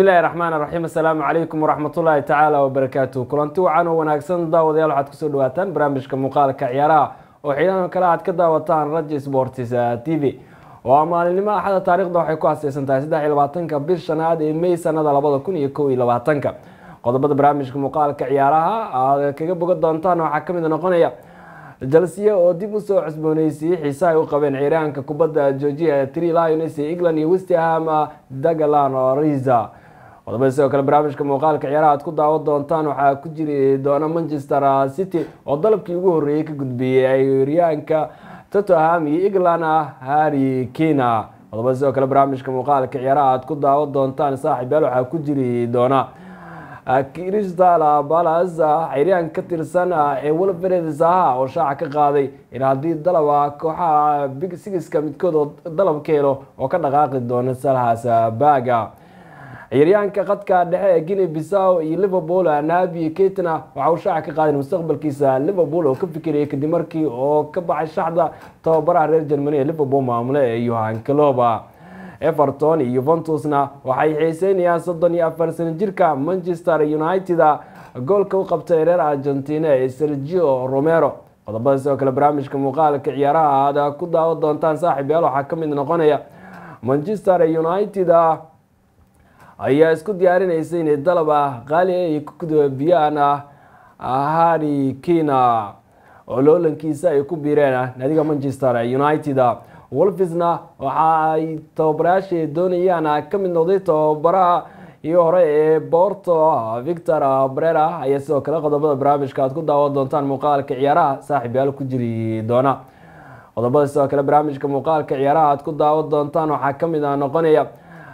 bismi illaahi raxmaan raxiim assalaamu calaykum waraxmatullaahi tacaala wabarakaatu kulanti wacan oo wanaagsan daawadayaal waxaad kusoo dhawaataan barnaamijka muuqaalka ciyaaraha oo xiidan kale aad ka daawataan raja sports t v waa maalinimo axada taarikhda waxay ku haseysan tahay saddex iyo labaatanka bil shanaad ee may sanada labada kun iyo kow iyo labaatanka qodobada barnaamijka muuqaalka ciyaaraha aad kaga bogan doontaan waxaa kamid noqonaya jalsiya oo dib usoo cusbooneysiiyey xiise ay u qabeen ciiraanka kubadda georgia tri lions ee england iyo westham dagalan riza qodobada sidoo kale barnaamijka muuqaalka ciyaaraha aad ku daawan doontaan waxaa ku jiri doona manchester city oo dalabkii ugu horreeyey ka gudbiyey ciiraanka tottenham iyo england harry kina qodobada sidoo kale barnaamijka muuqaalka ciyaaraha aad ku daawan doontaan saaxiibyaal waxaa ku jiri doona crystal balas ciryaan ka tirsan ee wolveres aha oo shaaca ka qaaday in haddii dalaba kooxaha big sigiska midkood oo dalab ka helo oo ka dhaqaaqi doona salhas baga ciyaaryaanka qadka dhexe ee guinea bissaw iyo liverpool nabi ketna waxa uu shaaca ka qaaday mustaqbalkiisa liverpool oo ka fikirayay kadib markii oo ka baxay shaxda tababaraha reer germany ee liverpool maamule ee yohan cloba everton iyo yuventusna waxay xiiseynayaan soddon iyo afar sano jirka manchester united goolka u qabtay reer argentina ee sergio romero qodobada sidoo kale barnaamijka muuqaalka ciyaaraha aad ku daawan doontaan saaxiib yaal waxaa ka mid noqonaya manchester united ayaa isku diyaarinaysa inay dalaba qaali ay ku gudbiyaan harry kina oo loolankiisa ay ku biireen naadiga manchester united wolfisna waxa ay tababarayaasha doonayaan ka mid noqday tababaraha iyo hore ee borto victor brera ayaa sidoo kale qodobada barnaamijka aad ku daawan doontaan muuqaalka ciyaaraha saaxiib yaal ku jiri doona qodobada sidoo kale barnaamijka muuqaalka ciyaaraha aad ku daawan doontaan waxaa kamid a noqonaya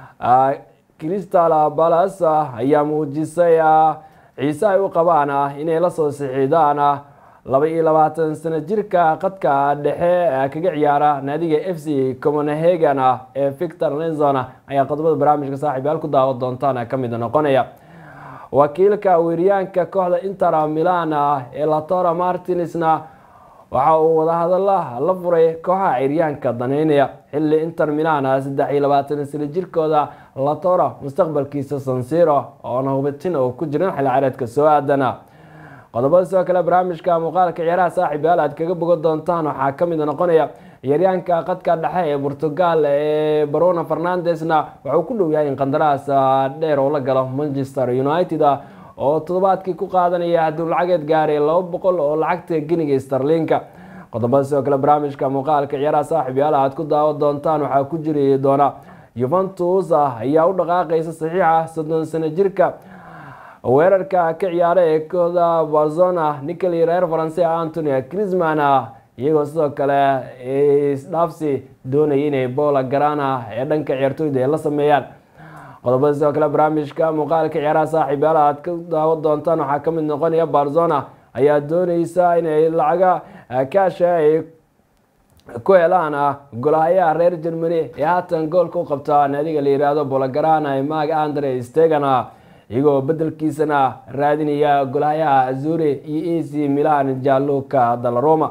crystal balas ayaa muujisay ciise ay u qabaan inay lasoo sixiidaan laba iyo labaatan sano jirka qadka dhexe kaga ciyaara naadiga f c copenhagen ee victor lenzon ayaa qodobada barnaamijka saaxiibyaal ku daawan doontaan kamid noqonaya wakiilka weeryaanka kooxda inter milan ee latora martinsna waxa uu wadahadala la furay kooxaha ciryaanka daneynaya xilli inter milan saddex iyo labaatan sano jirkooda latora mustaqbalkiisa sansiro oona hubitin oo ku jiran xilli careedka soo aadana qodobada sidoo kale barnaamijka muuqaalka ciyaaraha saaxiib yaal aad kaga bogan doontaan waxaa kamid noqonaya ciyaaryaanka qadka dhexe ee portugal ee barona fernandesna wuxuu ku dhow yahay in qandaraas dheer oo la galo manchester united oo toddobaadkii ku qaadanaya hadduu lacageed gaaray laba boqol oo lacagta geniga starlinka qodobada sidoo kale barnaamijka muuqaalka ciyaaraha saaxiib yaal aad ku daawan doontaan waxaa ku jiri doona yuventus ayaa u dhaqaaqaysa saxiixa soddon sano jirka weerarka ka ciyaara ee kooxda barzona nicoli reer faranse antony crisman iyagoo sidoo kale isdhaafsi doonaya inay boola garana ee dhanka ciyaartooyda ay la sameeyaan qodobada sidoo kale barnaamijka muuqaalka ciyaaraha saaxiib yaal aad ka daawan doontaan waxaa kamid noqonaya barzona ayaa dooneysa inay lacaga kaasha ay ku helaan golahayaha reer germany ee haatan goolka u qabta naadiga la yiraahdo boolagarana ee mag andre stegan iyagoo bedelkiisana raadinaya golahayaha azure iyo a c milan jaluka dalaroma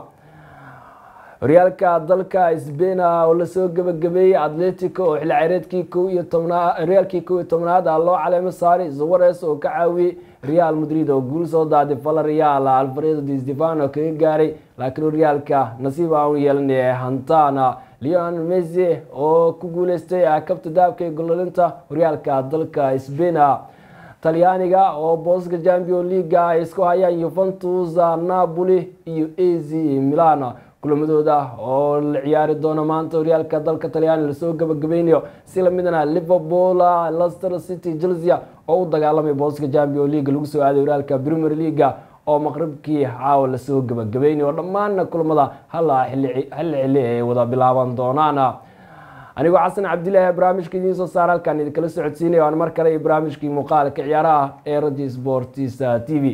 horyaalka dalka sbain oo lasoo gebagabeeyey atletico oo xilli ciyaareedkii kow iyo tobnaad horyaalkii kow iyo tobnaad loo caleemo saaray suwares oo ka caawiyey real madrid oo guul soo daaday valerial alfredo di stefano kaga gaaray laakiin horyaalka nasiib aan yeelanay hantana leon messi oo ku guuleystay kabta daabka ee gololinta horyaalka dalka sbain talyaaniga oo booska champion leaga ay isku hayaan yuventus napoli iyo a z milan kulamadooda oo la ciyaari doono maanta horyaalka dalka talyaani lasoo gabagabeynayo si lamidna liverpool lester city chelsea oo u dagaalamay booska champion league lagu soo aaday horyaalka premier leaga oo maqribkii caawa lasoo gabagabeynayo dhammaana kulamada hala xilli xilli ay wada bilaaban doonaan anigoo xasan cabdilaahi barnaamijka idiin soo saar halkaan idinkala socodsiinaya waan mar kale barnaamijkii muuqaalka ciyaaraha ee radio sports t v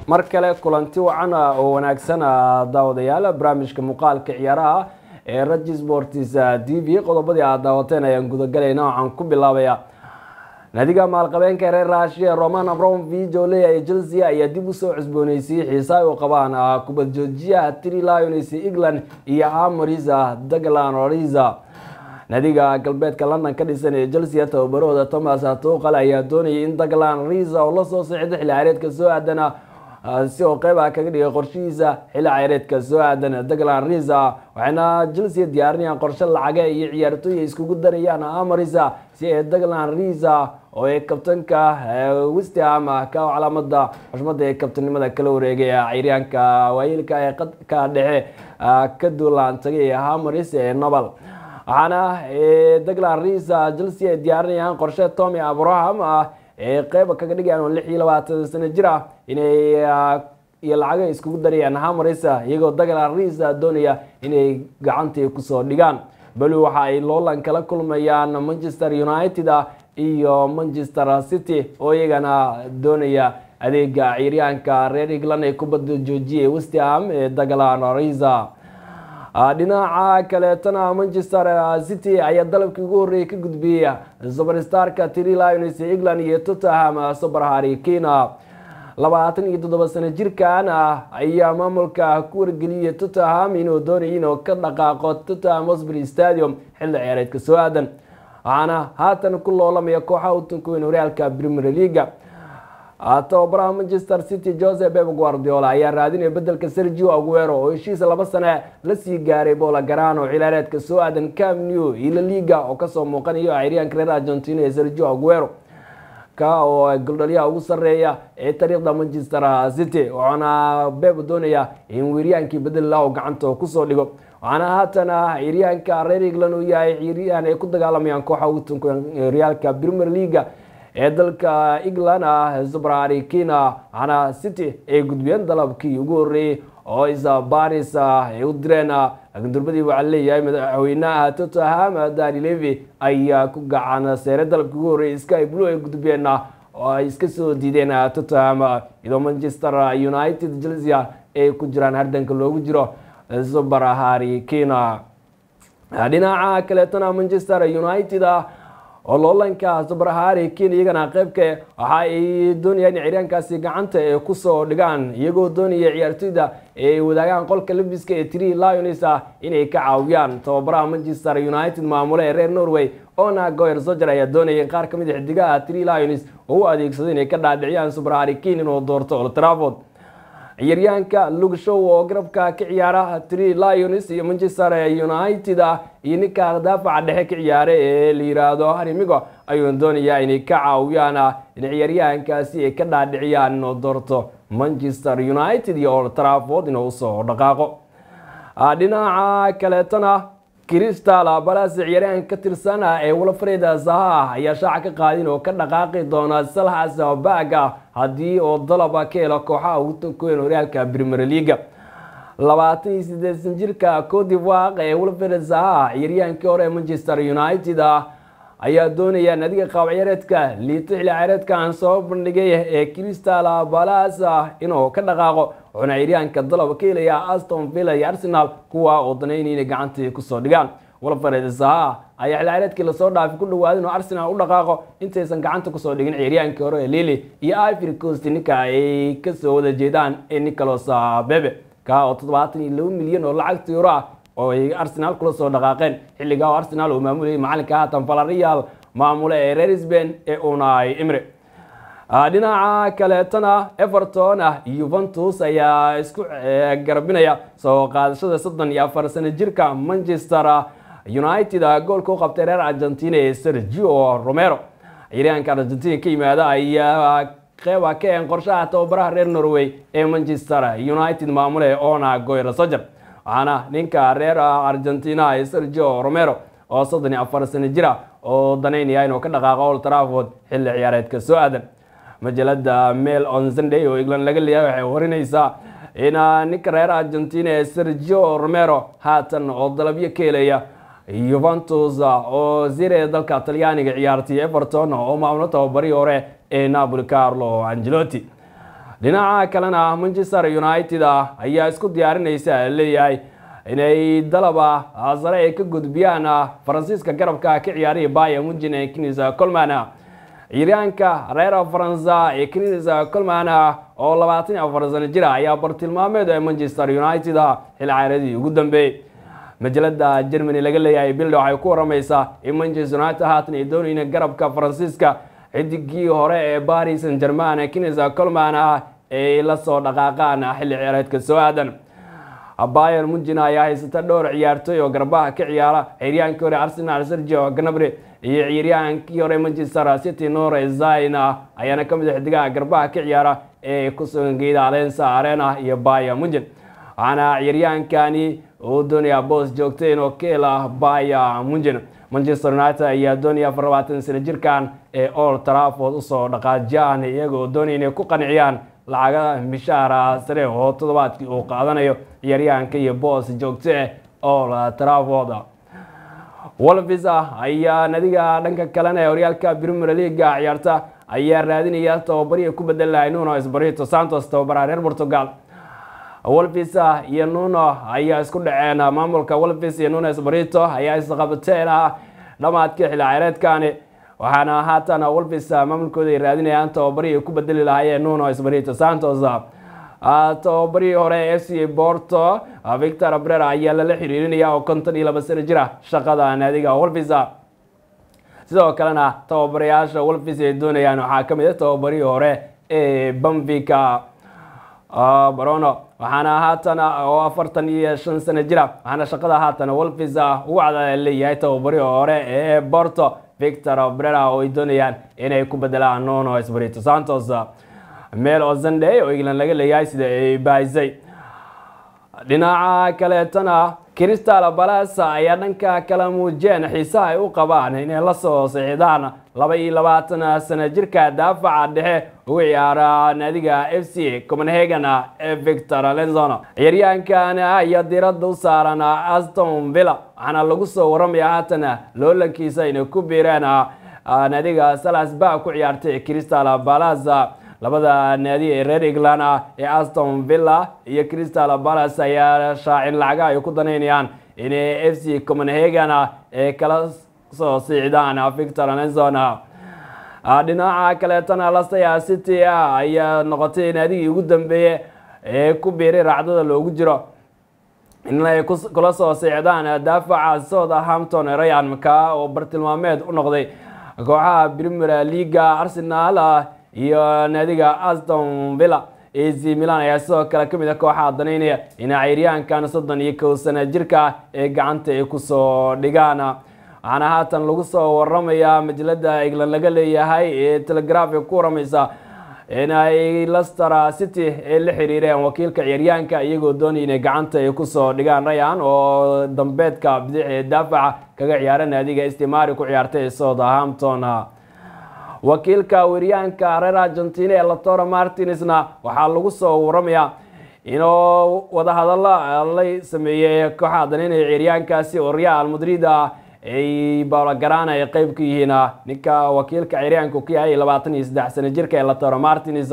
mar kale kulanti wacan oo wanaagsan daawadayaal barnaamijka muuqaalka ciyaaraha ee raji sports t v qodobadii aad daawateen ayaan gudagalayna waxaan ku bilaabaya naadiga maalqabeenka reer raashiya roman abramovich oo leeyahay chelsea ayaa dib usoo cusbooneysiiyey xiisa ay u qabaan kubad joojiyaha tri lions england iyo amarisa daglan risa naadiga galbeedka london ka dhisan ee chelsea tababarahooda thomas tuqal ayaa doonayay in daglan risa oo lasoo sixda xilli ciyaareedka soo aadana si oo qeyb ah kaga dhigay qorshihiisa xilli ciyaareedka soo aadan daglan risa waxayna chelsea diyaarinayaan qorshe lacage iyo ciyaartooy ay iskugu darayaan amarisa si ay daglan risa oo ay kabtanka westham ka calaamada xushmada ee kabtanimada kala wareegay ciyaaryaanka waayeelka ee qadka dhexe ka duulaan tagay hamaris ee nobel waxaana daglan risa chelsea ay diyaarinayaan qorshe tommy abraham ah ee qeyba kaga dhigayaan oo lix iyo labaatan sano jir ah inay iyo lacago iskugu darayaan hamarisa iyagoo daglan risa doonaya inay gacantii kusoo dhigaan belu waxa ay loolan kala kulmayaan manchester united iyo manchester city oo iyagana doonaya adeega ciyaaryahanka reer england ee kubadda joojiyay westham ee daglan risa dhinaca kaleetana manchester city ayaa dalabkii ugu horreeyay ka gudbiyey superstarka tri lions england iyo tottenham super harry kane labaatan iyo toddoba sano jirkan ayaa maamulka ku wargeliyay tottenham inuu doonayay inuu ka dhaqaaqo tottenham hosbury stadium xilli ciyaareedka soo aadan waxaana haatan ku loolamaya kooxaha utanka weyn horyaalka premier leaga tababaraha manchester city joseph beb guardiola ayaa raadinaya bedelka sergio aguero oo heshiis laba sane lasii gaaray bola garano xilaareedka soo aadan cam new iyo la liga oo kasoo muuqanayo ciyaaryahanka reer argentina ee sergio aguero ka oo goldhalyaha ugu sareeya ee taariikhda manchester city waxaana beb doonaya in weeryaankii bedel oo gacanta kusoo dhigo waxaana haatan ciyaaryahanka reer england uu yahay ciyaaryahan ay ku dagaalamayaan kooxa utanka horyaalka premier leaga ee dalka england ah zubrari kina waxaana city ay gudbiyeen dalabkii ugu horreeyey oo isa baris ay u direen laakiin durbadii waxaa leeyahay madaxweynaha tottenham dani levy ayaa ku gacan seere dalabkii ugu horreeyey sky blue ay gudbeen oo ay iska soo diideen tottenham iyadoo manchester united chelsea ay ku jiraan hardanka loogu jiro zubar harry kina dhinaca kaleetana manchester united oo loolanka subarhari ken iyagana qeybka waxa ay doonayaan in ciyaaryaankaasi gacanta ay kusoo dhigaan iyagoo doonaya ciyaartoyda ay wadaagaan qolka labiska ee tri lions ah inay ka caawiyaan tababaraha manchester united maamule ee reer norway ona goyer soger ayaa doonaya in qaar kamid a xidigaha tri lions oo u adeegsado inay ka dhaadhiciyaan subarhari ken inuu doorto old trafford ciyaaryahanka lug show oo garabka ka ciyaara tri lions iyo manchester united ah iyo ninka daafaca dhexe ka ciyaara ee la yiraahdo harimigo ayuu doonayaa inay ka caawiyaan in ciyaaryahankaasi ay ka dhaadhiciyaan inuu doorto manchester united iyo old trafford inuu usoo dhaqaaqo dhinaca kaleetana crystal balas ciyaaryahan ka tirsan ee walfred zaha ayaa shaaca ka qaadin oo ka dhaqaaqi doona salhas baga haddii oo dalaba ka helo kooxaha ugu tankoyn horyaalka premier leaga labaatan iyo sideesan jirka codivoaq ee walfred zaha ciyaaryahankii hore ee manchester united ayaa doonaya nadiga qaab ciyaareedka liito xilli ciyaareedkan soo bandhigay ee crystal balas inuu ka dhaqaaqo wuxuuna ciyaaryahanka dalab ka helaya aston villa iyo arsenal kuwa oo danaynay inay gacantii kusoo dhigaan walfared zaha ayaa xilli ciyaareedkii lasoo dhaafay ku dhawaaday inuu arsenal u dhaqaaqo intaysan gacanta kusoo dhigin ciyaaryahankii hore ee lili iyo ivory coast ninka ay kasoo wada jeedaan ee nicolas bebe ka oo toddobaatan iyo laba milyan oo lacagta euro ah oo ay arsenal kula soo dhaqaaqeen xilligaa oo arsenal uu maamulayay macalinka haatan valarial maamule ee reer sbain ee unai imre dhinaca kaleetana everton yuventus ayaa isku garabinaya soo qaadashada soddon iyo afar sano jirka manchester united goolka u qabtay reer argentina ee sergio romero ciyaaryahanka argentina ka yimaada ayaa qeyba ka een qorshaha tababaraha reer norway ee manchester united maamule ona goyra soger waxaana ninka reer argentina ee sergio romero oo soddon iyo afar sano jira oo danaynaya inuu ka dhaqaaqo old trafford xilli ciyaareedka soo aadan majalada mail on sunday oo england laga leeyahay waxay warinaysaa in ninka reer argentina ee sergio romero haatan oo dalabyo ka helaya yuventus oo zire dalka talyaaniga ciyaartay everton oo maamulo tababarii hore ee napoli carlo angelotti dhinaca kalena manchester united ayaa isku diyaarinaysa leeyahay inay dalaba sare ay ka gudbiyaan faransiiska garabka ka ciyaaraya baya mujin ee knis colman ciyaaryahanka reer faransa ee knis colman oo labaatan iyo afar sano jira ayaa bartilmaameed ee manchester united xil caaradii ugu dambeeyey majalada germany laga leeyahay bilda waxay ku waramaysaa in manchester united haatan ay doonayeen garabka faransiiska xidigii hore ee paris saint german knis colman ay la soo dhaqaaqaan xilli ciyaareedka soo aadan bayer mujin ayaa haysata dhowr ciyaartooy oo garbaha ka ciyaara ciyaryaankii hore arsenal sergio gnabry iyo ciyaryaankii hore manchester city nore zain ayaana kamid a xidigaha garbaha ka ciyaara ee kusugan geeda alensa arena iyo bayer mujin waxaana ciyaryaankani uu doonayaa boos joogta inuu ka hela bayer mujin manchester united ayaa doonaya afar labaatan sano jirkan ee old trafford usoo dhaqaajiyaan iyagoo doonaya inay ku qanciyaan lacaga mishaara sare oo toddobaadkii uu qaadanayo ciyaaryahanka iyo boos joogto ah old trafford wolvis ayaa nadiga dhanka kalena ee horyaalka premier leaga ciyaarta ayaa raadinaya tababarihii ku bedeli lahay nuno esbarito santos tababaraha reer portugal wolvis iyo nuno ayaa isku dhaceen maamulka wolvis iyo nuno esbarito ayaa isqabateen dhamaadkii xilli ciyaareedkani waxaana haatan wolvis maamulkooda ay raadinayaan tababarihii ku bedeli lahaayeen nuno esbarito santos tababarihii hore f c borto victor brera ayaa lala xiriirinaya oo konton iyo laba sano jira shaqada naadiga wolvis sidoo kalena tababarayaasha wolvis ay doonayaan waxaa kamid a tababarihii hore ee bamvika barono waxaana haatan oo afartan iyo shan sano jira waxaana shaqada haatan wolvis ugu cada leeyahay tababarihii hore ee borto victor brera oo ay doonayaan inay ku bedelaan nono esbarito santos meel oo sunday oo england laga leeyahay sida ay baahisay dhinaca kaleetana crystal balas ayaa dhanka kala muujiyeen xiisaha ay u qabaan inay la soo sixidaan laba iyo labaatan sano jirka daafaca dhexe ugu ciyaara naadiga f c copenhagen ee victor lenzon ciyaaryahankan ayaa diiradda u saaran aston villa waxaana lagu soo waramaya haatan loolankiisa inay ku biireen naadiga salasba ku ciyaartay crystal balas labada naadi ee reer england ee aston villa iyo crystal balas ayaa shaacin lacaga ay ku danaynayaan inay f c copenhagen ee kala soo siicdaan victor lenson dhinaca kaleetana lastaya city ayaa noqotay naadigii ugu dambeeye ee ku biiray raacdada loogu jiro inay kula soo siicdaan daafaca southampton rayan maka oo bartilmaameed u noqday kooxaha premier leaga arsenal iyo naadiga aston villa ac milan ayaa sidoo kale kamid a kooxaha danaynaya ina ciyaaryahankan soddon iyo kow sana jirka ee gacanta ay kusoo dhigaan waxaana haatan lagu soo waramayaa majalada england laga leeyahay ee telegraf ee ku waramaysa inay lester city ee la xiriireen wakiilka ciyaaryahanka iyagoo doonaya inay gacanta ay kusoo dhigaan rayan oo dambeedka bidix ee daafaca kaga ciyaara naadiga stimari ku ciyaartay southampton wakiilka weeryahanka reer argentina ee latoro martinesna waxaa lagu soo waramayaa inuu wadahadalo la sameeyey kooxaha danaynaya ciyaaryahankaasi oo real madrid ay baologarana ay qeyb ka yihiin ninka wakiilka ciyaaryahanka ku yahay labaatan iyo saddex sano jirka ee latoro martines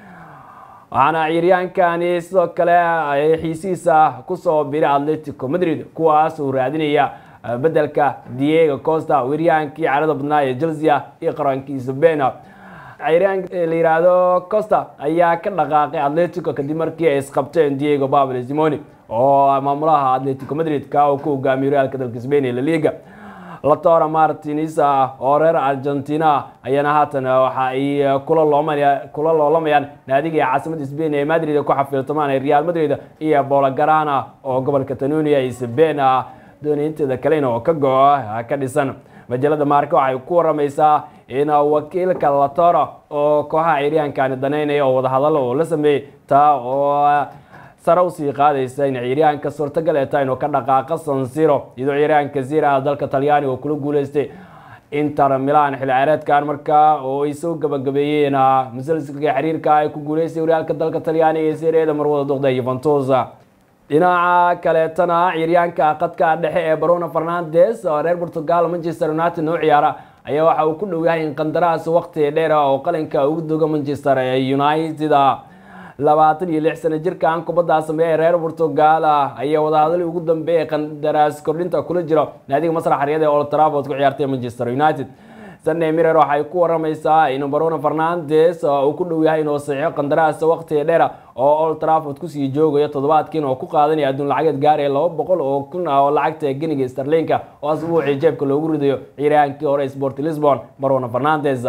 waxaana ciyaaryahankani sidoo kale xiisihiisa kusoo biray atletico madrid kuwaas uu raadinaya bedelka diego costa weeryahankii carada badnaa ee chelsea iyo qarankiisa bena ciyaaryahanka la yihahdo costa ayaa ka dhaqaaqay atletico kadib markii ay isqabteen diego babel simoni oo maamulaha atletico madrid ka uu ku hogaamiyo realka dalka spain ee laliga latora martins oo reer argentina ayaana haatan waxa ay kula loomaya kula loolamayaan naadiga ee caasimada spain ee madrid ku xafiltamaan ee real madrid iyo bolagarana oo gobolka tanunia iyo spain dooniyinteeda kalena oo ka go-o ka dhisan majalada maarka waxay ku waramaysaa in wakiilka latoro oo kooxaha ciyaaryahankani danaynaya oo wadahadalo oo la sameeyey taa oo sare usii qaadaysa in ciyaaryahanka suurtagal ee tahay inuu ka dhaqaaqa sansiro iyadoo ciyaaryahanka zira dalka talyaani oo kula guuleystay inter milan xilli ciyaareedkan markaa oo ay soo gabagabeeyeen musalsalka xiriirka ay ku guuleystay horyaalka dalka talyaaniga ee sereeda marwada duqda yuventus dhinaca kaleetana ciyaaryahanka qadka dhexe ee bruno fernandes oo reer portugal manchester united noo ciyaara ayaa waxa uu ku dhow yahay in qandaraas waqti dheer oo qalinka ugu dogo manchester united labaatan iyo lix sano jirkan kubaddaa sameeya reer portugal ah ayaa wadahadalii ugu dambeeyay qandaraas kordhinta kula jiro naadiga masrax xaryada ee old trafford ku ciyaartay manchester united sunday mirror waxay ku waramaysaa in bruno fernandes uu ku dhow yahay inuu saxiixo qandaraas waqtiga dheera oo old trafford kusii joogayo toddobaadkiin oo ku qaadanaya adduun lacageed gaaraya laba boqol oo kun ah oo lacagta geniga starlinka oo asbuucii jeebka loogu ridayo ciiraankii hore sport lisbon bruno fernandes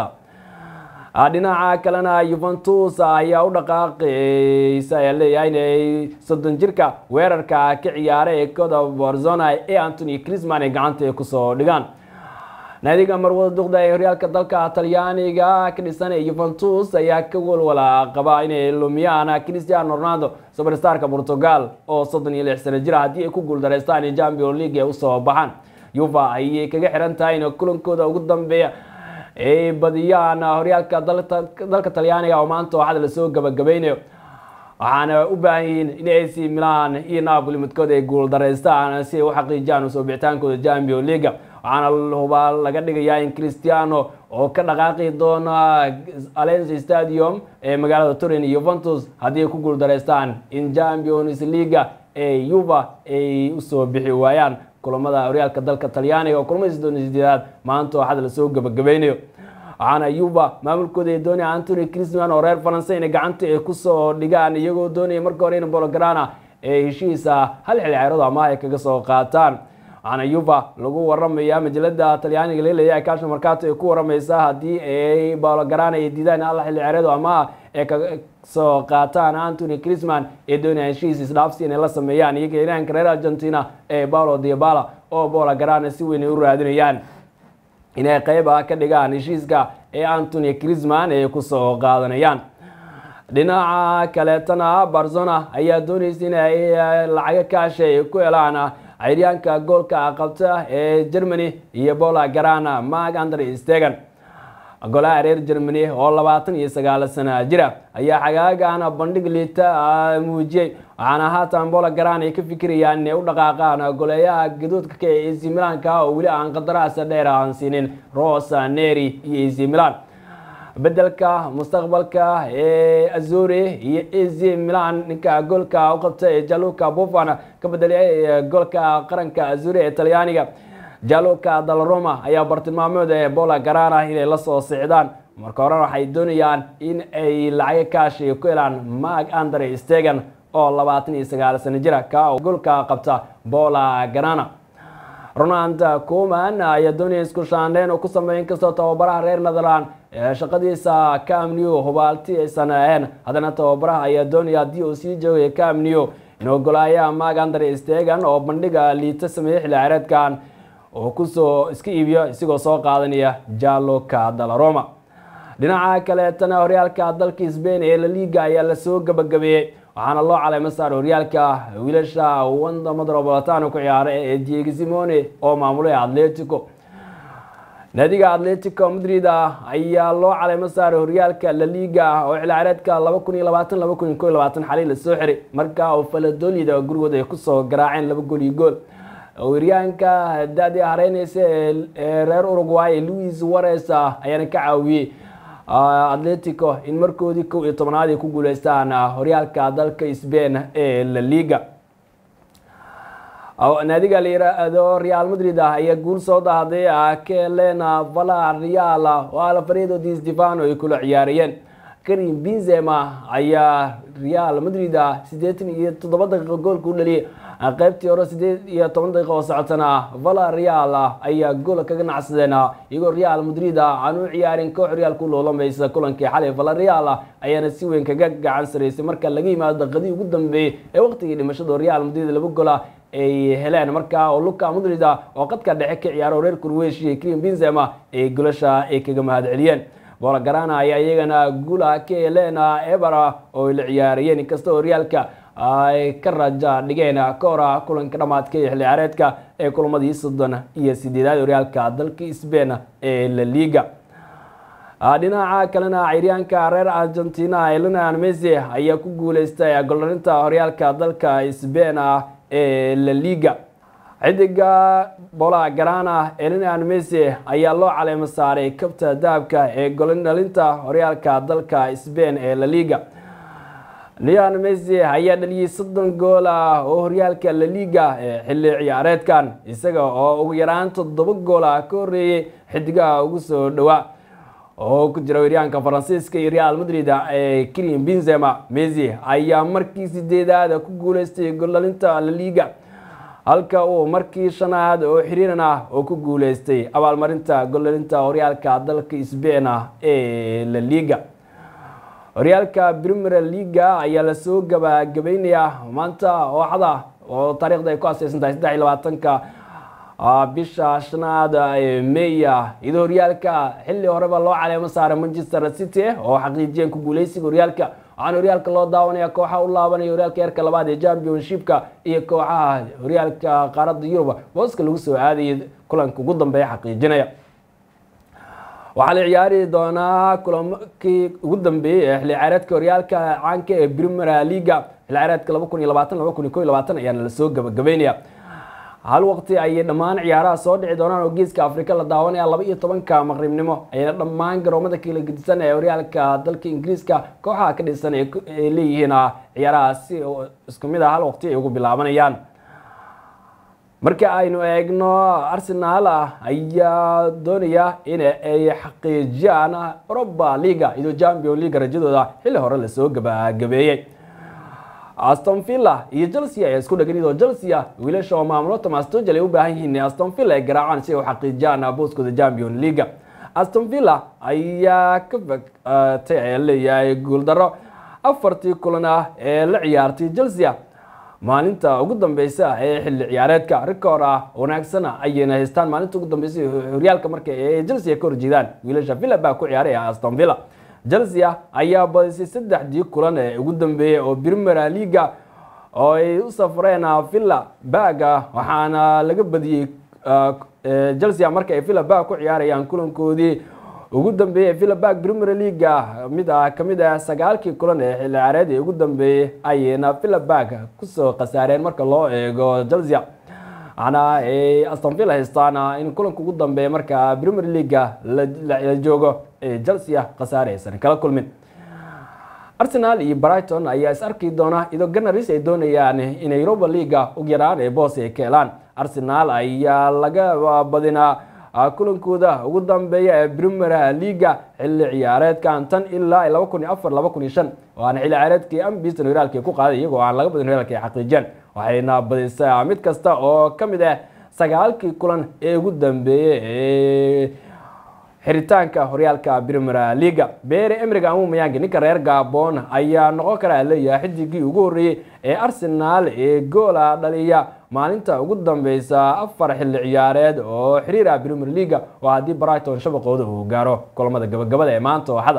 dhinaca kalena yuventus ayaa u dhaqaaqaysa ayaa leeyahay inay soddon jirka weerarka ka ciyaaray ee kooda barzona ee antony crisman ay gacanta ay kusoo dhigaan naadiga marwada duqda ee horyaalka dalka talyaaniga ka dhisan ee yuventus ayaa ka walwala qaba inay lumiyaan cristiano ronaldo superstarka portugal oo soddon iyo lix sano jira haddii ay ku guuldareystaan in champion league ay usoo baxaan yuva ayay kaga xiran tahay in kulankooda ugu dambeeya ay badiyaan horyaalka dalka talyaaniga oo maanta waxada lasoo gabagabeynayo waxaana u baahan yihiin in ac milan iyo napoli midkood ay guuldareystaan si ay u xaqiijiyaan usoo bixitaankooda champion leaga waxaana hubaa laga dhigayaa in cristiano oo ka dhaqaaqi doona alens stadium ee magaalada turin yuventus haddii ay ku guuldareystaan in champions leaga ee yuva ay usoo bixi waayaan kulamada horyaalka dalka talyaaniga oo kulamada soddon iyo sideedaad maanta waxada lasoo gabagabeynayo waxaana yuva maamulkooda ay doonaya antony crisman oo reer faransa inay gacanta ay kusoo dhigaan iyagoo doonaya marka hore in bolograna ee heshiisa hal xil ceerado ama ay kaga soo qaataan waxaana yuva lagu waramaya majalada talyaaniga laleeyahay kasha markato ay ku waramaysaa haddii ay bolograna ay diidaan hal xil ceerado ama ay kaga soo qaataan antony crisman ee doonaya heshiis isdhaafsi inay la sameeyaan iyaga iraanka reer argentina ee paulo diabala oo bolograna si weyn ay u raadinayaan inay qeyb ah ka dhigaan heshiiska ee antony crisman ay kusoo qaadanayaan dhinaca kaleetana barzona ayaa doonaysa inay lacago kaasha ay ku helaan cayaryaanka goolka qabta ee germany iyo bola garana mark andre stegan golaha reer germany oo labaatan iyo sagaal sana jira ayaa xagaagan bandhig liita muujiyey waxaana haatan bola garan ay ka fikirayaan inay u dhaqaaqaan goleeyaha gaduudka ka ee ac milanka oo weli aan qandaraas dheer aan siinin rosa neri iyo ac milan bedelka mustaqbalka ee azuri iyo ac milan ninka goolka u qabta ee jaluka buffan ka bedelay goolka qaranka azuri ee talyaaniga jaluka dalroma ayaa bartilmaameed ee bola garana inay la soo sicdaan marka horena waxay doonayaan in ay lacago kaashi ku helaan mark andre stegan oo labaatan iyo sagaal sano jira ka goolka qabta bola garana ronald coman ayaa doonaya isku shaandheyn oo ku sameeya inkastoo tababaraha reer netherland shaqadiisa camnew hubaalti aysan ahayn haddana tababaraha ayaa doonaya haddii uu sii joogaya camnew inuu golaayaha mark andre stegan oo bandhiga liita sameeyey xilli ciyaareedkan oo kusoo iska iibiyo isigoo soo qaadanaya jaloka dalaroma dhinaca kaleetana horyaalka dalka sbain ee laliga ayaa lasoo gabagabeeyey waxaana loo caleyma saar horyaalka wiilasha wanda metropolitano ku ciyaaray ee diego simone oo maamulay atletico naadiga atletico madrid ayaa loo caleymo saaray horyaalka laliga oo xilciyaareedka laba kun iyo labaatan laba kun iyo ko iyo labaatan xalay lasoo xiray marka oo faladolida gurigooda ay kusoo garaaceen laba gool iyo gool weeryaanka da-dii hareyneysa ee reer uruguay louis wares ayaana ka caawiyey atletico in markoodii kow iyo tobnaad ay ku guuleystaan horyaalka dalka sbain ee laliga naadiga la yiraahdo real madrid ayaa guul soo dahday kelena vala real oo alfredo di stefano ay kula ciyaarayeen karim benzema ayaa real madrid siddeetan iyo toddoba daqiiqo goolka u dhaliyay qaybtii hore sideed iyo toban daqiiqa oo socotana vala real ayaa gool kaga nacsadeen iyagoo real madrid aan u ciyaarin koox horyaalku loolamaysa kulankii xalay vala real ayaana si weyn kaga gacan saraysay marka laga yimaado daqiiqadii ugu dambeeyey ee waqtigii dhimashada real madrid laba gola ay heleen markaa oo luka madrid oo qadka dhexe ka ciyaaro reer kurweshiya krim benzema ay golasha ay kaga mahad celiyeen bola garana ayaa iyagana guula ka heleen ebera oo ay la ciyaarayeen inkasta horyaalka ay ka raja dhigeen ka hora kulanka dhamaadka ee xilli ciyaareedka ee kulamadii soddon iyo sideedaad horyaalka dalka sbain ee la liga dhinaca kalena ciryaanka reer argentina lionel messi ayaa ku guuleystay goldarinta horyaalka dalka sbain ee la liga xidiga bola garana lionel messi ayaa loo caleemo saaray kabta dahabka ee goldhalinta horyaalka dalka sbain ee la liga leon messi ayaa dhaliyey soddon gool ah oo horyaalka laliga ee xilli ciyaareedkan isaga oo ugu yaraan toddoba gool ah ka horreeyey xidigaha ugu soo dhowaa oo ku jira weryaanka faransiiska iyo real madrid ee kilian benzema messi ayaa markii sideedaad ku guuleystay goldhalinta laliga halka uu markii shanaad oo xiriiran ah oo ku guuleystay abaalmarinta goldhalinta horyaalka dalka sbain ah ee laliga horyaalka premier leaga ayaa lasoo gabagabeynayaa maanta ooxda oo taariikhda ay ku aseysan tahay saddex iyo labaatanka bisha shanaad ee meya iyadoo horyaalka xilli horeba loo caleemo saaray manchester city oo xaqiijiyeen ku guuleysiga horyaalka waxaana horyaalka loo daawanaya kooxaha u laabanaya horyaalka heerka labaad ee championshipka iyo kooxaha horyaalka qaaradda yurub booska lagu soo aadayay kulanka ugu dambeeya xaqiijinaya waxaa la ciyaari doonaa kulamakii ugu dambeeyey ee xilli ciyaareedka horyaalka caanka ee premier leaga xilli ciyaareedka laba kun iyo labaatan laba kun iyo ko iyo labaatan ayaana lasoo gabagabeynaya hal waqti ayay dhammaan ciyaaraha soo dhici doonaan oo geeska afrika la daawanaya laba iyo tobanka maqribnimo ayna dhammaan garoomada kala gedisan ee horyaalka dalka ingiriiska kooxaha ka dhisan ay leeyihiin ciyaaraha si isku mid ah hal waqti ay ugu bilaabanayaan marka aynu eegno arsenal ayaa doonaya in ay xaqiijiyaan europa leaga iyadoo champion leaga rajadooda xilli hore lasoo gabagabeeyey aston villa iyo chelsea ayaa isku dhagan iyadoo chelsea wiilasha oo maamulo thomas tuchel ay u baahan yihiin aston villa ay garaacaan si ay u xaqiijiyaan booskooda champion leaga aston villa ayaa ka fogtay ayaa leeyahay guuldaro afartii kulan ah ee la ciyaartay chelsea maalinta ugu dambeysa ee xilli ciyaareedka rikoor ah wanaagsan ayayna haystaan maalinta ugu dambeysa horyaalka marka ee chelsea ka horjeedaan wiilasha villa baa ku ciyaaray aston villa chelsea ayaa badisay saddexdii kulan ee ugu dambeeyey oo premier leaga oo ay u safreen villa baga waxaana laga badiyey chelsea marka ay villa bag ku ciyaarayaan kulankoodii ugu dambeeyey villabag premier leaga mid ah kamid ah sagaalkii kulan ee xilli ciyaareed ee ugu dambeeyey ayayna villabag kusoo khasaareen marka loo eego chelsea waxaana ay aston villa haystaan in kulanka ugu dambeeya marka premier leaga la joogo ee chelsea khasaare aysan kala kulmin arsenal iyo brighton ayaa is arki doona iyadoo ganaris ay doonayaan inay europa leaga ugu yaraan ee boos ay ka helaan arsenal ayaa laga badinaa kulankooda ugu dambeeya ee premier leaga xilli ciyaareedkan tan ilaa laba kun iyo afar laba kun iyo shan waana xilli ciyaareedkii ambison horaalka ku qaaday iyagoo aan laga badin horaalka ay xaqiijiyeen waxayna badisay mid kasta oo ka mid ah sagaalkii kulan ee ugu dambeeyey ee xiritaanka horyaalka premier leaga bere emrig amumayangi ninka reer gabon ayaa noqon karaa leeyahay xidigii ugu horreeyey ee arsenal ee goola dhaliya maalinta ugu dambeysa afar xilli ciyaareed oo xiriir ah premier leaga oo haddii brighton shabaqooda uu gaaro kulamada gabagabada ee maanta ooxada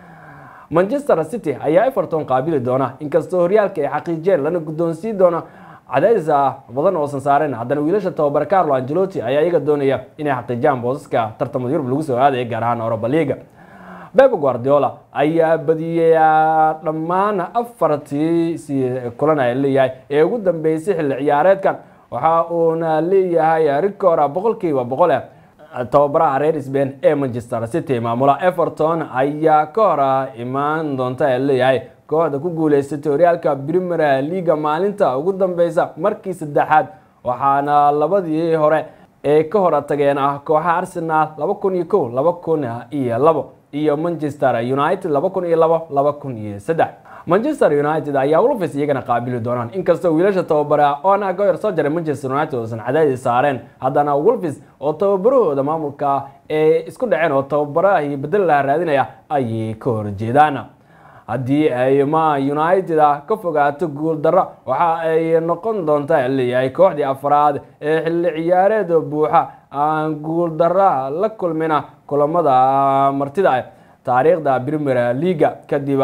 manchester city ayaa everton qaabili doona inkastoo horyaalka ay xaqiijiyeen lana guddoonsii doono cadaadis badan oosan saareen haddana wiilasha tababare carlo angelotti ayaa iyaga doonaya inay xaqiijiyaan boosaska tartamada yurub lagu soo aadaya gaar ahaan europa leaga beb guardiola ayaa badiyey dhammaan afartii kulan ay leeyahay ee ugu dambeysay xilli ciyaareedkan waxa uuna leeyahay rikoor boqolkiiba boqol eh tababaraha reer sbain ee manchester city maamula everton ayaa ka hor imaan doonta ee leeyahay kooxda ku guuleysatay horyaalka premier leaga maalinta ugu dambeysa markii saddexaad waxaana labadii hore ee ka hor tageen ah kooxaha arsenal laba kun iyo kow laba kun iyo labo iyo manchester united laba kun iyo labo laba kun iyo saddex manchester united ayaa wolves iyagana qaabili doonaan inkastoo wiilasha tababara oona goyer soo jaray manchester united oosan cadaadis saareen haddana wolves oo tababarahooda maamulka ee isku dhaceen oo tababarahi bedel laha raadinaya ayay ka horjeedaan haddii ay ma united ka fogaato guul darro waxa ay noqon doontaa leeyahay kooxdii afraad ee xilli ciyaareed buuxa aan guul darra la kulmina kulamada martida taariikhda premier leaga kadib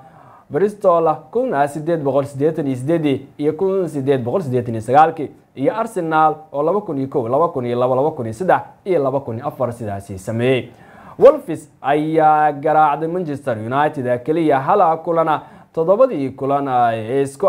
bristol kun sideed boqol sideetan iyo sideedii iyo kun sideed boqol sideetan iyo sagaalkii iyo arsenal oo laba kun iyo kow laba kun iyo labo laba kun iyo saddex iyo laba kun iyo afar sidaasi sameeyey wolfis ayaa garaacday manchester united keliya hala kulana toddobadii kulan isku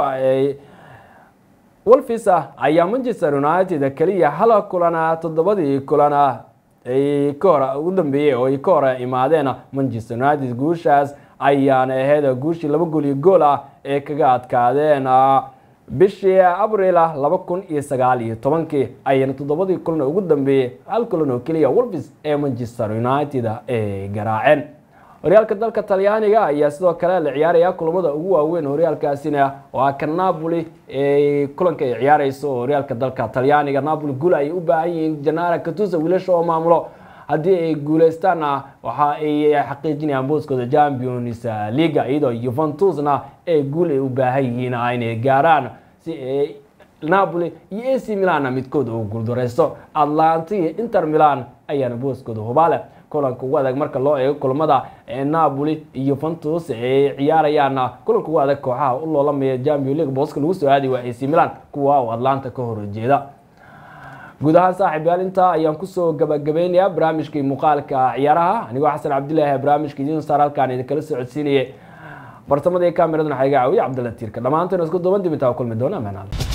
wolfis ayaa manchester united keliya hala kulana toddobadii kulan ay ka hor ugu dambeeyey oo ay ka hor imaadeen manchester united guushaas ayaana ahayd guushii laba gool iyo gool ah ee kaga adkaadeen bishii abril laba kun iyo sagaal iyo tobankii ayana toddobadii kulan ugu dambeeyey hal kulan oo keliya wolves ee manchester united ay garaaceen horyaalka dalka talyaaniga ayaa sidoo kale la ciyaaraya kulamada ugu waaweyn horyaalkaasina waa ka napoli ee kulanka ay ciyaareyso horyaalka dalka talyaaniga napoli guul ayay u baahan yihiin janara katusa wiilasha oo maamulo haddii ay guuleystaanna waxa ay xaqiijinayaan booskooda champions leaga iyadoo yuventusna ee guul ay u baahan yihiin inay gaaraan si ay napoli iyo ac milanna midkood uu guuldareysto atlanta iyo inter milan ayaana booskooda hubaale kulanka ugu adag marka loo eego kulamada napoli iyo yuventus ay ciyaarayaanna kulanka ugu adag kooxaha u loolamaya champions league booska lagu soo aadi waa ac milan kuwa uu atlanta ka horjeeda guud ahaan saaxiib yaal intaa ayaan kusoo gabagabeynayaa barnaamijkii muuqaalka ciyaaraha anigoo xasan cabdilaahi barnaamijka idiin saar halkaan idinkala socodsiinayay bartamadii kameradana waxaa iga caawiya cabdalla tiirka dhammaanteen isku duuban dib intaa kulmi doona amaan alla